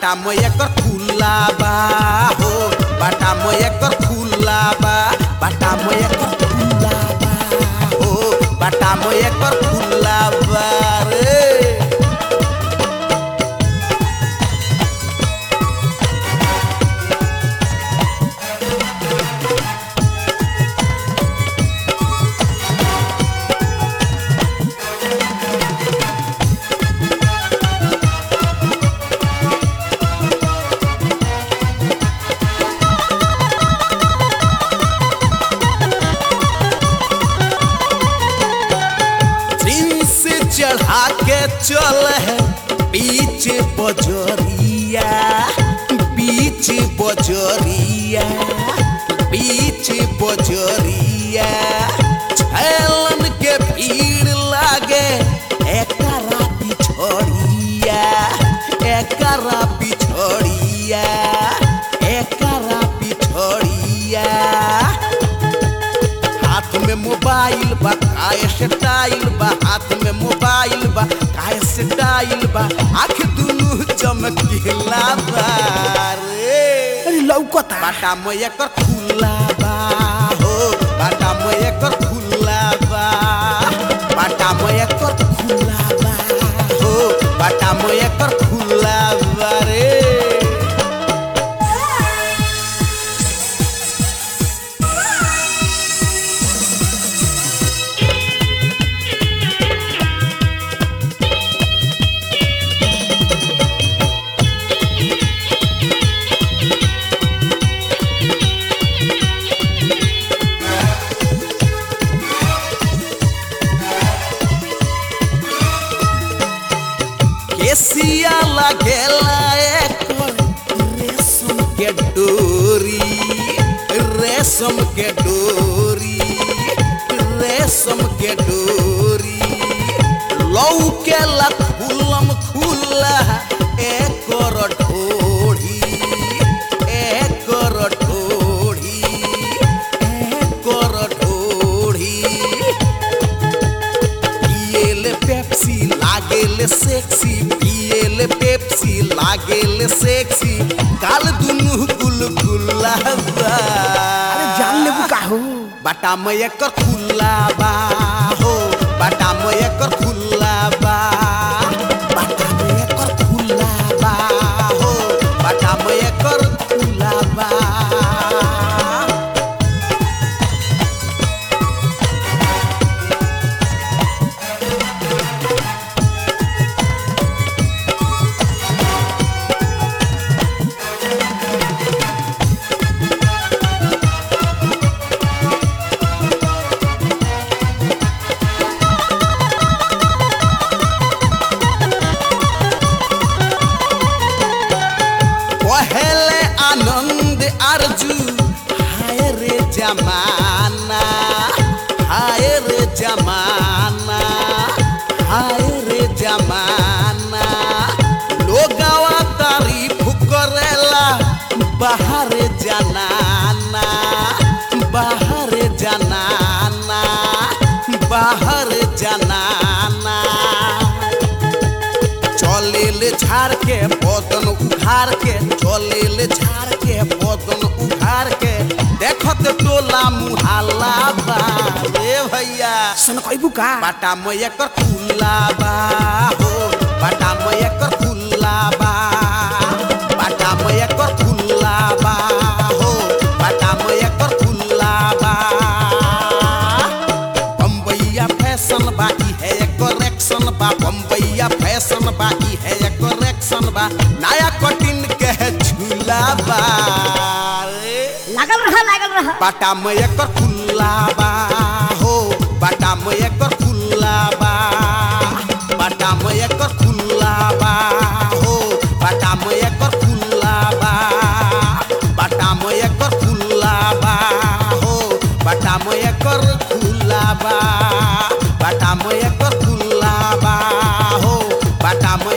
बाटा में एकर खुला बा हो बाटा में एकर खुला बा बाटा में एकर खुला बा हो बाटा में एकर खुला बा रे जींस चढ़ा के चल है बीच बजरिया बीच बजरिया बीच बजरिया छैलन के भीड़ लागे एकरा पिछड़िया एकरा पिछड़िया एकरा पिछड़िया हाथ में मोबाइल बा काय स्टाइल बा हाथ में मोबाइल बा काय स्टाइल बा आंख दुनु चमकीला बा रे अरे लौकता बाटा में एकर खुला बा हो बाटा में एकर खुला बा बाटा में एकर खुला बा हो बाटा में एकर खुला बा रे केसिया लगेला एकर रेशम के डोरी रेशम के डोरी रेशम के डोरी लौके ला खुलम खुला एकर ढोढ़ी एकर ढोढ़ी एकर ढोढ़ी पिएले पेप्सी लागेले सेक्सी पिएले पेप्सी लागेले सेक्सी काल दुनु गुलगुला बा अरे जान लेबू का हो बाटा में एकर खुला बा हो बाटा में एकर खुला बा बाटा में एकर खुला बा हो बाटा में एकर खुला बा पहले आनंद अर्जू हाय रे जमाना हाय रे जमाना हाय रे जमाना लोगवा तारीफ करेला बाहर जनाना बाहर जनाना बाहर जनाना चलेले झाड़ के बदन उघार के चलेले झाड़ के बदन उघार के देखत टोला मुहाला बा रे भैया सन कहबू का बाटा में एकर खुला बा हो बाटा में एकर खुला बा बाटा में एकर खुला बा हो बाटा में एकर खुला बा बम्बैया फैशन बा ई है करेक्शन बा बम्बैया फैशन बा ई है करेक्शन बा नया कटिन के झूला बा रे लागल रहा लागल रहा बाटा में एकर खुला बा हो बाटा में एकर खुला बा बाटा में एकर खुला बा हो बाटा में एकर खुला बा बाटा में एकर खुला बा हो बाटा में एकर खुला बा बाटा में एकर खुला बा हो बाटा में